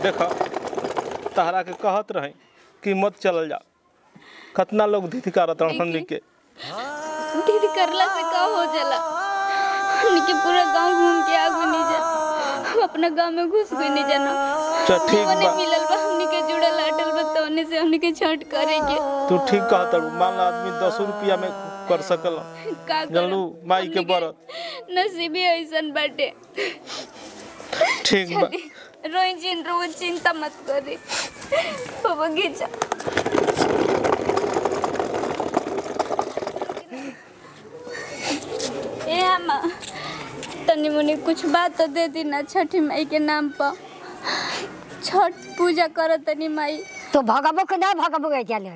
देख तहरा के कहत रहे कि मत चलल जा कितना लोग धिथि करत रहन हमनी के दीदी करला से का हो जाला हमनी के पूरा गांव घूम के आगू नहीं जा हम अपना गांव में घुस गए नहीं जाना चल ठीक ओने बा मिलल बा हमनी के जुड़ल अटल बा तो ओने से हमनी के छठ करेंगे तू ठीक कहत हड़ू। मान ला आदमी दस रुपया में कर सकल का जानलू माई के हमनी बरत नसीबी ऐसन बाटे ठीक बा रोई चिन रो चिंता मत करी बाबा घिचा ए अम्मा तनी मुनी कुछ बात तो दे दी ना छठी माई के नाम पर छठ पूजा करो तनी माई तो भगबो के ना भगबो के चले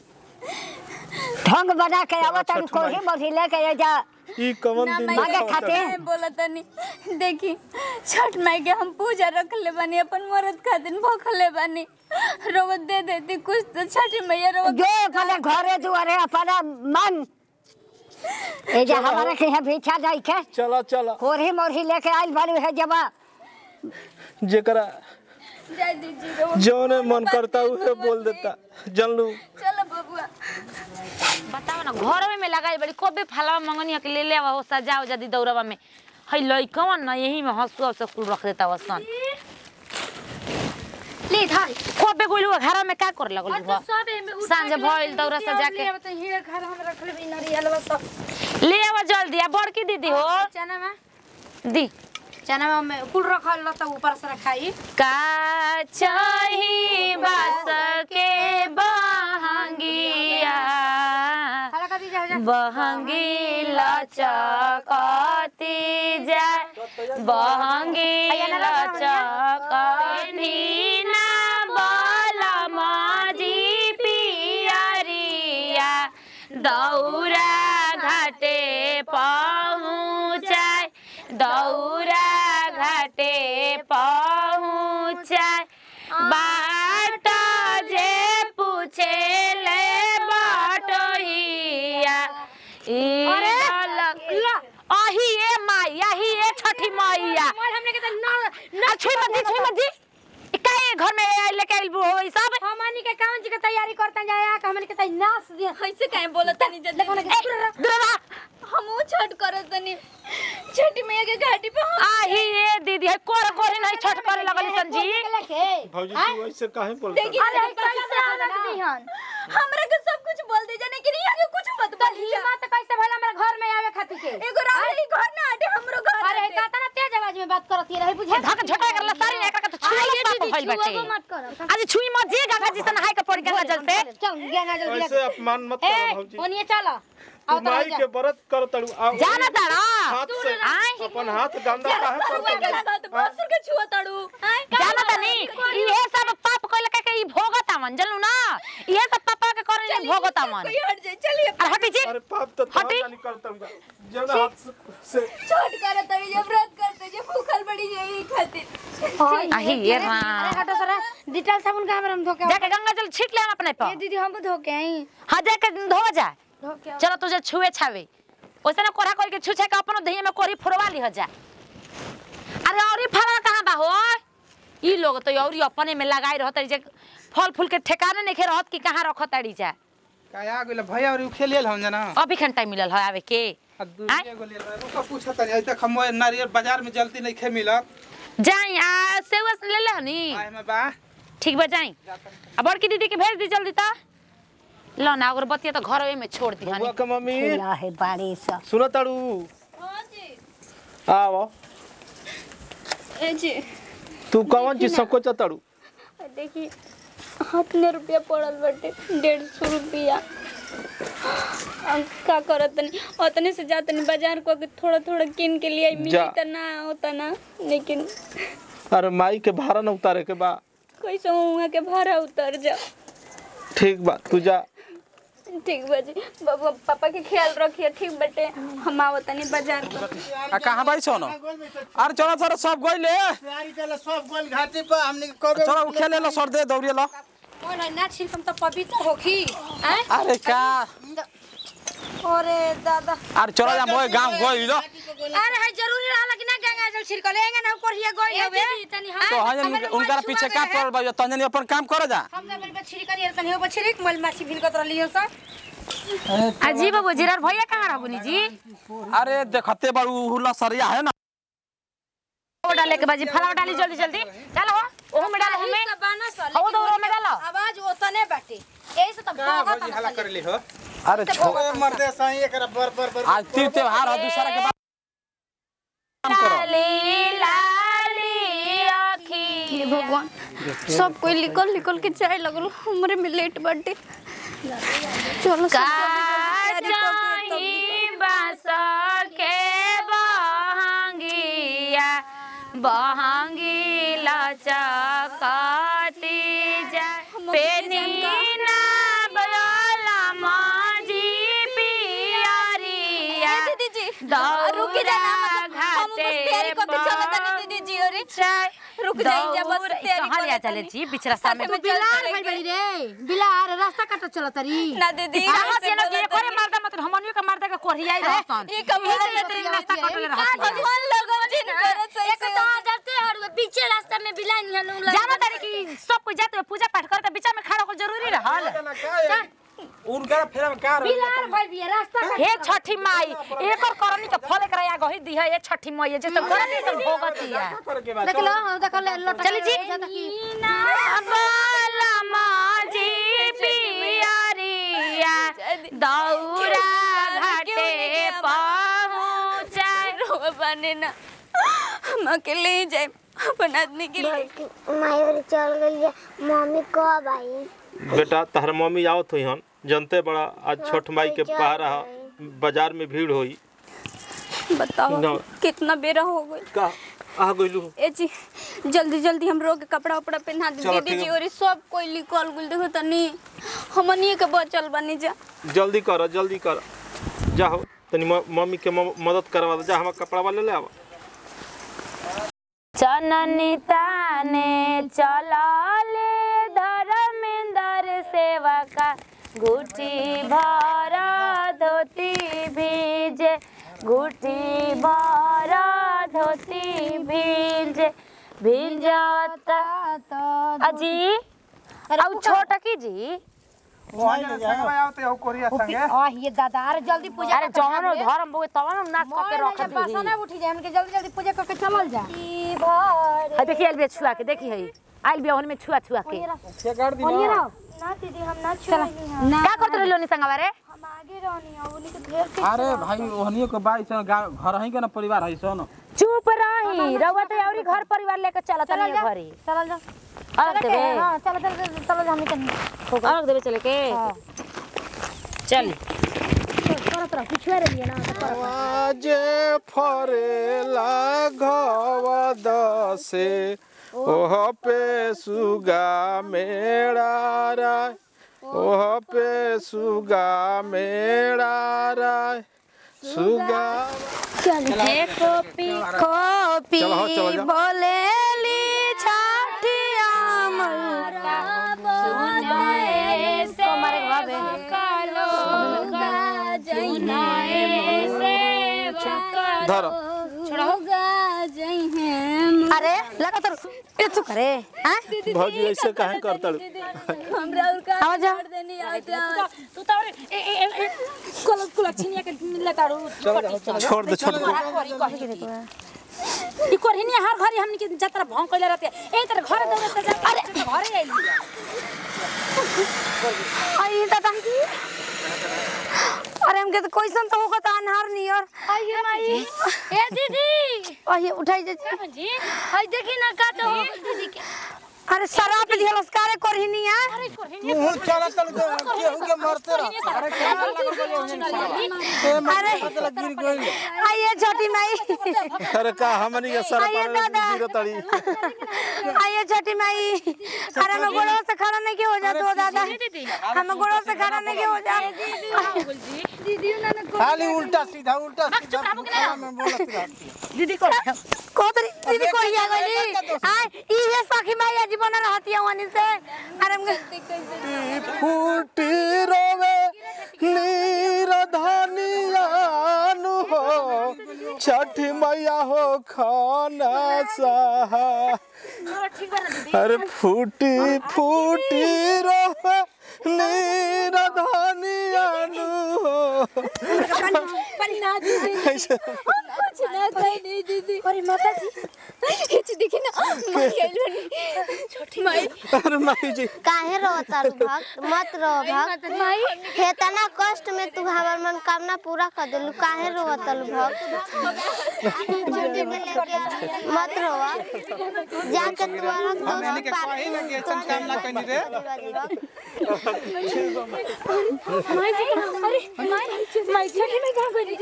ढंग बना के आवत छठ तारू कोही माई। मोही लेके आ जा ई कवन ना दिन माई मांगे देखावत खाते? हड़ू। मैं बोला तनी देखी छठ माई के हम पूजा रख ले बानी अपन मरद खातिर भूखले बानी रोवत दे देती कुछ तो छठी मैया रोवत जो अपने घरे दुआरे अपना मन ए जा हमारे के यहाँ भीछा जाई के चला चला कोही मोही लेके आइल बाड़ी है जबा जेकरा जाय दीजिए रोवत जौने मन करता उहे बोल देता जानलू चलो बबुआ बताओ ना घर में लगाई बड़ी कबे फलावा मंगनी के ले ले आवा हो सजाओ जदी दौड़वा में हई लइकवन ना यही में हंसुआ से कुल रख देता वसन ले धान कबे गोइलु घर में का कर लगल हुआ सांझ भइल दौरा सजा के घर हम रख ले नारियल सब ले आवा जल्दी आ बड़की दीदी हो चना में दी चना में कुल रखल ल त ऊपर से रखाई का चाही बस के बहंगिया हला का दी जा जा बहंगी लचकती जाय बहंगी लचकती ना बलमजी पियरिया दौरा घाटे पहुँचाय दौरा घाटे पहुँचाय बाट जे पूछे ले बटोहिया अरे अही ए माई अही ए छठी मैया हमने के त न आ, छुई मत दी छुई मत दी ई काहे घर में आइल लेके आइल हो ई सब हमनी के काउन जी के तैयारी करता जाया कि हमनी के त नाच दिया ऐसे काहे बोलत तनी जल्दी ए, दुर्गा हम छठ करत तनी छठी मैया के घाटी पे हम आही ए दीदी है कोर कोर नहीं छठ करे लगल सन जी भौजी तू ऐसे काहे बोलता देखिए कैसे हालत दिहन हमरा के सब कुछ बोल दे जाने कि यहाँ के कुछ मत बोलिए हिम्मत कैसे भला हमरा घर में आवे खातिर के एगो रात ही घर ना हटे हमरो घर अरे हटे। काता ना तेज आवाज में बात करत रही बुझे धक झटा करला सारी एकरा के तो छुई पाप भइल बाटे मत कर आज छुई मत जी गंगा जी से नहाय के पड़ गंगा जल से चल गंगा जल गिरा ऐसे अपमान मत कर ए भौजी ओनिए चल तू माई के व्रत कर तड़ू आ जाना तारा हाथ से आय। अपन हाथ गंदा काहे कर हुआ के लगा तो बासुर के छुआ तड़ू आय जाना तनी इहे सब पाप कइल के ई भोगत आवन जलू ना इहे सब पापा के करन ई भोगत आवन कोई हट जाए चलिए अरे हटी जी अरे पाप तो था हटी। जानी करता हूँ जौन हाथ से- से छठ करे तड़ी जब व्रत करते जब भूखल बड़ी जाई खातिर आही ये अरे राम हटो सरा डिटेल साबुन का हमरा हम धोके जाके गंगा जल छीट ले हम अपने ये पर दीदी हम धोके आई हाँ जाके धो जा धोके चलो तुझे छुए छावे वैसे ना कोरा कोई के छुछे के अपन दही में कोरी फोड़वा ली जा अरे और फल कहाँ बा हो ई लोग तो और अपने में लगाई रहत जे फल फूल के ठेकाने नहीं रहत कि कहाँ रखत ताड़ी जा काया गेल भैया और उखे लेल हम जना अभी खन टाइम मिलल है आवे के आ दूसरे गो लेल रुका पूछत तनी अइ तक हम नारियल बाजार में जल्दी नहीं खे मिलत जाई आ सेवा ले ले हनी आए में बा ठीक बा जाई अब बड़की दीदी के भेज दी जल्दी ता लो ना अगरबत्ती तो घर में छोड़ दी बुआ हनी के मम्मी खुला है बाड़ी सब सुनो तड़ू हां जी आओ ए जी तू कौन चीज संकोच तड़ू देखिए हाथ में रुपया पड़ल बाटे डेढ़ सौ रुपया अब का करत तनी उतने से जा तनी बाजार को के थोड़ा थोड़ा किन के लिए मिली जा। त ना होता ना लेकिन अरे माई के भाड़ा न उतारे के बा कैसे वहाँ के भाड़ा उतर जा ठीक बा तू जा ठीक बाजी बाबा पापा के ख्याल रखिए ठीक बटे हम आवत तनी बाजार को आ कहां बाई सोनो अरे चलो चलो सब गइले तैयारी चले सब गोल घाटी पर हमने के कबे चलो उखे ले लो सर दे दौड़िए लो ओला ना छिलकम त पवित्र होखी हैं अरे का अरे दादा अरे चलो जा मोए गांव गई लो अरे है जरूरी रहला कि ना गंगा जल छिड़कल एंगे ना ऊपर हिया गई हवे तो हजन उनका पीछे का पड़ल बा तंजनी अपन काम कर जा हम ना बल छिड़कल ये तनी हो छिड़क मल माछी भिलकत रहली हो सब अजी बाबू जीरार भैया कहाँ रहबुनी जी अरे देखते बड़ू हुला सरिया है ना वो डाले के बाजी फलाव डाली जल्दी जल्दी चलो ओहो में डालो हमें हवा दौड़ो में डालो आवाज ओतने बाटे यही से तब का भगत भौजी हला कर ली हो अरे छो मर्दे सही एकरा बर बर बर आज तीर त्योहार है दूसरा के बाद काम करो लाली लाली आखी हे भगवान सब कोई निकल निकल के चाय लगल हमरे में लेट बाटे चलो सब जल्दी जल्दी तैयारी करके तब जाही बास के बहंगिया बहंगी लचकती जा पेनीना बला माजी पियरिया ए दीदी जी रुकी जा ना मतलब हम बस तैयारी करके चलो तनी दीदी जी अरे रुक जाइए जा बस तैयारी कहाँ लिया करके चले तनी। जी बिचरा सामने साथे में चल बिलार चलेंगे। भइल बड़ी रे बिलार रास्ता काट चल तरी ना दीदी कहाँ ऐसे से ना बोला ये करे मर्दा मत हमनियो का मर्दा का कोरिया ही रहसन ये कब यही से बोला तेरे नाश्ता कटले रहसन भगवान लगन जी करे सही से जाते हर पीछे रास्ता में बिला निहनु जानो तारी कि सब कोई जाते हुए पूजा पाठ करते बीच में खड़ा होकर जरूरी रहल उनका फेरा में का बिलार भइल बिया रास्ता काट हे छठी माई एक और करनी के फल एकरा या गही दी है ये छठी माई जे सब करनी सब भोगती है देख लो हम देख ले लट चली जी बाला माजी पियरिया दौरा घाटे पहुँचा रो बने ना हम अकेले ही जाए अपन आदमी के लिए मायूर चल गई है मम्मी कब आई बेटा तहर मम्मी आवत हुई हन जनते बड़ा आज छठ माई के पहरा है बाजार में भीड़ होई बताओ ना। कितना बेरा हो गई का आ गइलू ए जी जल्दी जल्दी हम रोग के कपड़ा उपड़ा पहना दी चलो, दीदी ठीक जी है। और सब कोई निकल गुल देखो तनी हमनिए के बचल बनी जा जल्दी कर जल्दी कर जाओ तनी म- मम्मी के म- मदद करवा दे जा हम कपड़ा वाले ले आवा चननी ताने चलाले धर्मेंद्र सेवका गुटी भर धोती भीजे गुटी भर धोती भीजे भीजता अजी अब छोटा की जी वहां संगवा आवते हो कोरिया संगे आ ये दादा अरे जल्दी पूजा अरे जौन धर्म बोए तवन नाच करके रख दी बसना उठी जाए हमके जल्दी जल्दी पूजा करके चलल जा है देखिए आइल बिया छुआ के देखी है आइल बिया में छुआ छुआ के के कर दी ओनिए रहो ना दीदी हम ना छोड़ी ना का करत रहलो नी संगवा रे हम आगे रहनी है उन्हीं के घेर के अरे भाई ओहनियो के बाई सन गाँव घर ही के ना परिवार है सन चुप रही रउआ तो औरी घर परिवार लेके चलत चलल नहीं जा घरी चलल जा अलग देबे हां चल चल चल चल जा हमके अलग देबे चले के चल करत रह पिछुआ रहिए ना आजे फरेला घवा दसे ओह पे सुगा मेरा राय ओह पे सुगा मेरा राय सुगा हे कोपी कोपी चलो, हाँ, चलो जा। बोलेली छाठिया मरा सुनाए से कलो गा जइने से धर छोड़ो गा जइने अरे लगा तो ए तू करे हां भौजी ऐसे काहे करता हमरा और का आवाज आ। छोड़ देनी आते तू तो कोल कोल छिनिया के मिलला तारू छोड़ दे छोड़ दे ई कोरहिनी हर घरी हमनी के जतरा भौं कइले रहते ए तर घर दौड़े से जा अरे घरे आइली आई दादा अरे हमके तो कैसन तो होगा तो अनहार नियर आई माई ए दीदी आई उठाई जे जी हई देखी ना का तो दीदी के अरे शराब दिहलस कारे करहिनिया मुंह चला चल केहू के मरते रह अरे क्या लगल बा ए मरे पतला गिर गइल आइए छोटी माई अरे का हमनी के सर आइए पर दादा। गिरो तड़ी आइए छोटी माई अरे मैं गोड़ों से खड़ा नहीं के हो जा तो दादा हमें गोड़ों से खड़ा नहीं के हो जा खाली उल्टा सीधा उल्टा सीधा खाना में बोलत रहती दीदी को कोतरी दीदी कोरिया गली आय इहे सखी माई जीवन रहती है वनी से अरे हमके फूटी रोवे नीर धनी छठी मैया हो खाना सहा अरे फूटी फूटी रहे नीरधनिया नु हो ना दीदी ऐसे कुछ ना कहीं नहीं दीदी अरे माता जी हिच दिखी ना मां गइल बनी छोटी माई अरे माई जी काहे रोता रू भक्त मत रो भक्त माई हेतना कष्ट में तू हमर मनोकामना पूरा कर देलू काहे रोता रू भक्त मत रोवा जाके तू रख दो हमने के कहीं ना के ऐसन काम ना कनी रे माई जी अरे माई माई छोटी में कहां गई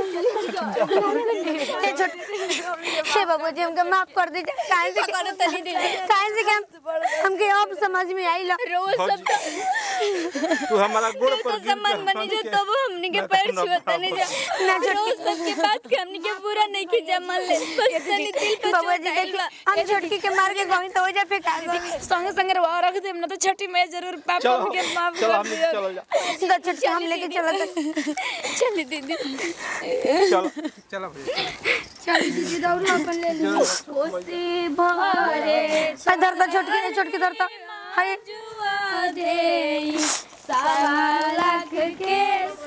हे बाबू जी हमके माफ कर दीजिए काहे से करो तनी दीदी काहे से कि हम हमके अब समझ में आई रोज सब तू हमारा गोड़ पर तो सम्मान बनी जो तब हमनी के पैर छुअता नहीं जा ना रोज सबके बात के हमनी के पूरा नहीं की जमा ले बस तनी दिल पे बाबू जी देखिए हम छोटकी के मार के गई तो हो जा फेंका गई संगे संगे रवा रख दे ना तो छठी में जरूर पापा चलो के माफ चलो कर हम दिया चलो जा तो छोटकी हम लेके चलत चली दीदी चलो चलो भैया चली दीदी दौड़ अपन ले ली कोसी भरे धर तो छोटकी ने छोटकी धर तो हाय जुआ दे सवा लाख के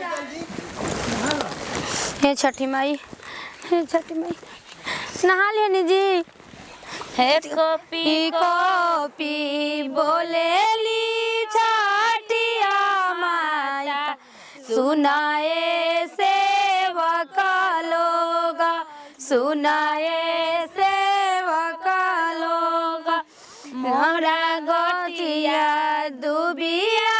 हे छठी माई हे छठी माई नहा लेनी जी हे कॉपी पी को पी बोलेली छठिया माया सुनाए सेवक लोग सुनाए सेवक लोग मोरा गोटिया दुबिया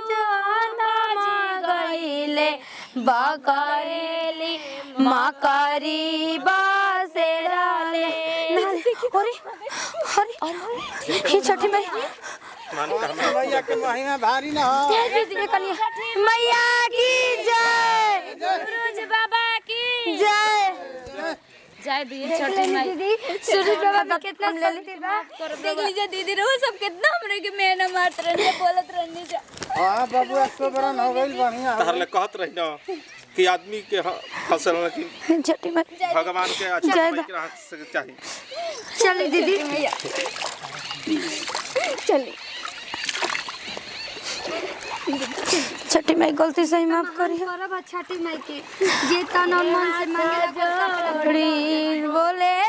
जोनमा गईले बकरेली मकरी बसेराले अरे अरे ये छठी माई भैया के महिमा भारी ना हो दीदी कनिया मैया की जय सूरज बाबा की जय जय दिए छठी माई दीदी सूरज बाबा का कितना शक्ति बा देख लीजिए दीदी रोज सब कितना हमरे के मेहना मारत रहने बोलत रहने जा हाँ बाबू सौ बरन हो गई बढ़िया तहर ले कहत रही ना कि आदमी के ह- हंसल ना कि छठी माई भगवान के अच्छा जय समय के हंस के चाहिए चली दीदी चली छठी माई गलती से ही माफ करी छठी माई के जे तन और मन से मांगेला बोले